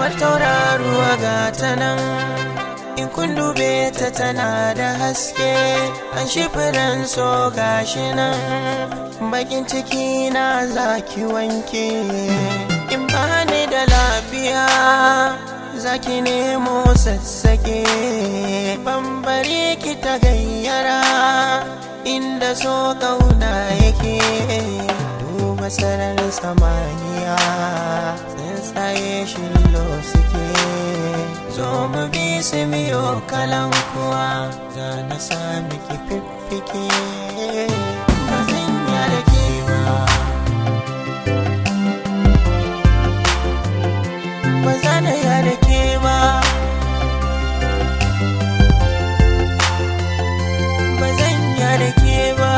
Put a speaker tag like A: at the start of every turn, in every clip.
A: kamar tauraruwa ga ta nan in kun dube ta tana da haske an shifiran so gashi nan bakin ciki na zaki wanke in ba ni da lafiya zaki nemo sassake bambare ki ta gayyara inda so kauna yake duba sararin samaniya tsuntsaye shillo suke zo mu bi su miyo kalan kuwa za na sami ki fiffike ba zan yarke ba ba za na yarke ba ba zan yarke ba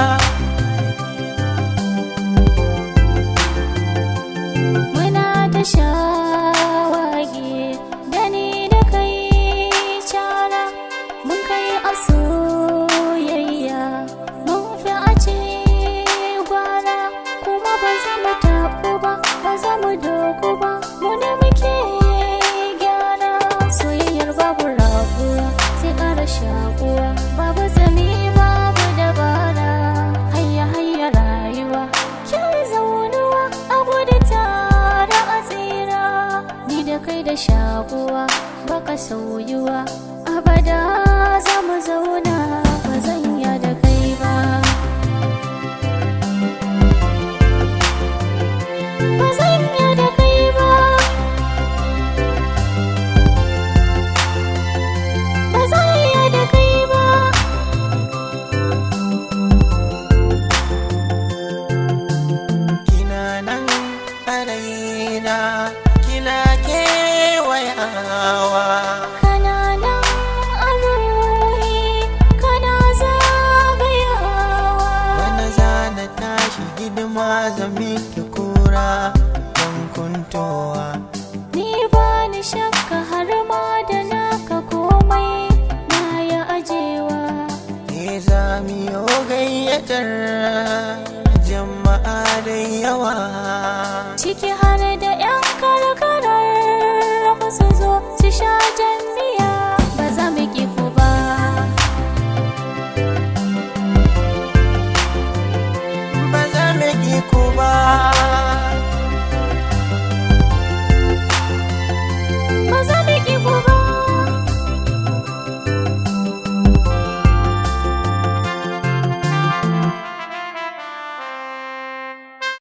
B: Muna ta shawagi da ni da kai cara mun kai a soyayya mun fi a ce gwara kuma ba za mu taɓu ba ba za mu doku ba mu da muke gyara soyayyar babu rabuwa sai ƙara shakuwa babu zami babu dabara hayya hayya rayuwa kin zaunuwa a gudu tare a tsira ni da kai da shakuwa baka sauyuwa abada za mu zauna ba zan ya da kai ba ba zan ya da kai ba ba zan ya da kai ba
A: kina nan a raina kina kewayawa
B: kana nan a ruhi kana zagayawa
A: wani zana tashi hidima zami ki kura don kuntowa
B: ni ba ni shan